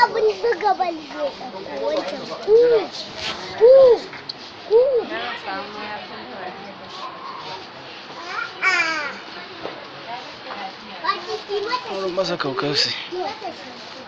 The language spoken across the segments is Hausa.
abin buga bal zai ɗauko wancan ku ku ku a'a ba ki ki mata Wurin masa kaukausi. ki mata shi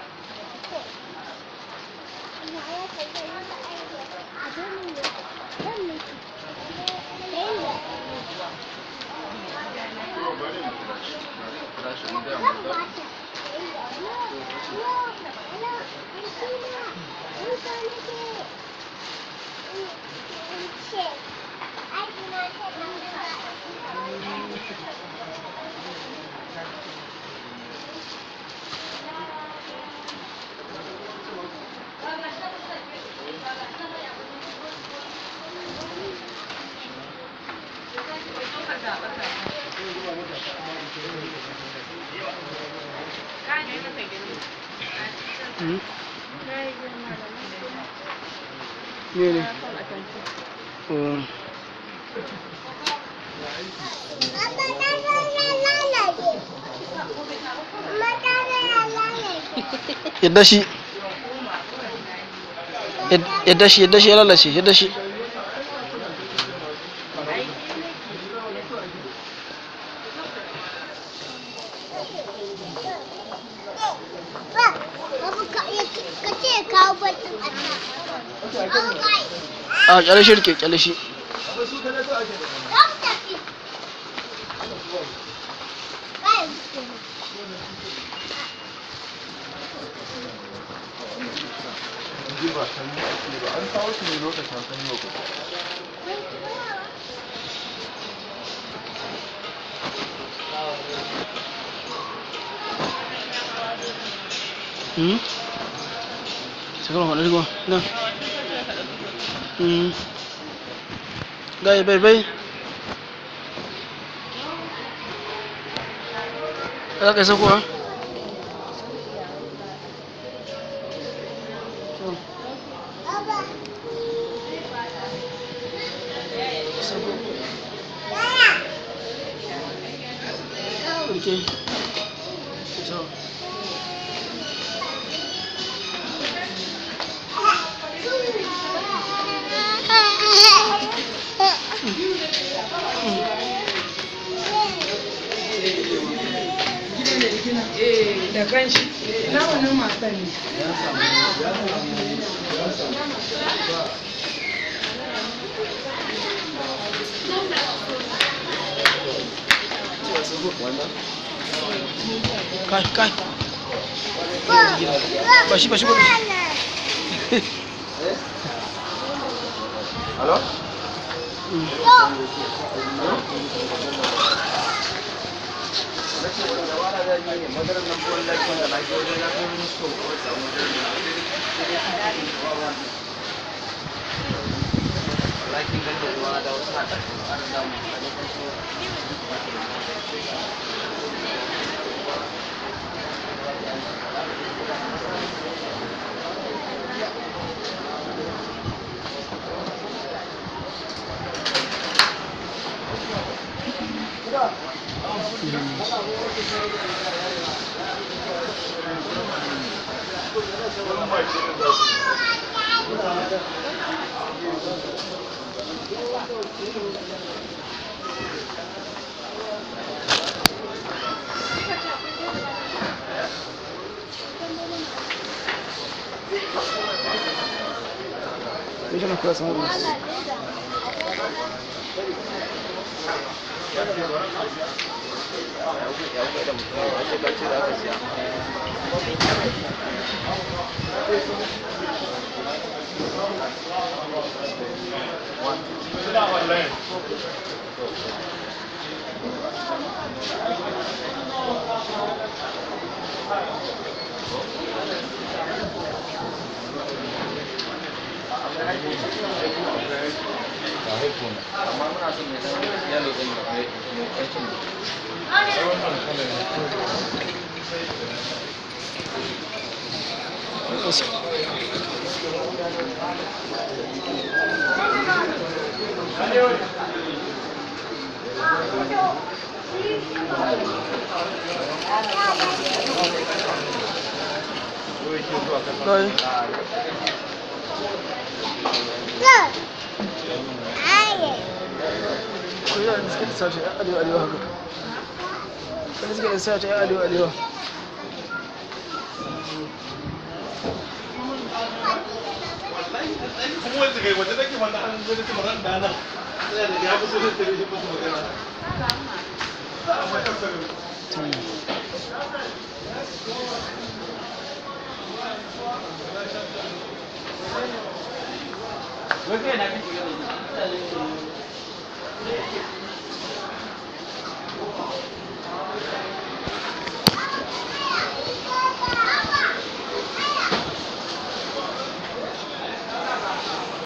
Hmm? Mene? Oh. Yadda shi. Yad- Yadda shi, yadda shi ya lalace, yadda shi. ka ce kawo batun a nan. An kai. A kyale shi rike, kyale shi. Za mu tafi. Kai. an kawo su ne lokacin sanyi wa kusa Hmm? Sekarang mana gua? Nah. Hmm. Gai, bai, bai. Za ka isa kuwa? Baba. Rike. So. Eh, da kanshi. Na wannan matan ne. Kai, kai. Bashi, bashi, bashi. Halo? Deixa na coração isso. amma muna son mai dan yalo din da mai mai kancin Dai. Ko yana da suke da sashi a arewa arewa haka. Wanda suke da sashi a arewa arewa. kuma wanda kai wanda take wanda an zo da tumaran da nan sai da ya fi so da tare shi musu magana amma ya fara Wai kai na kake gani?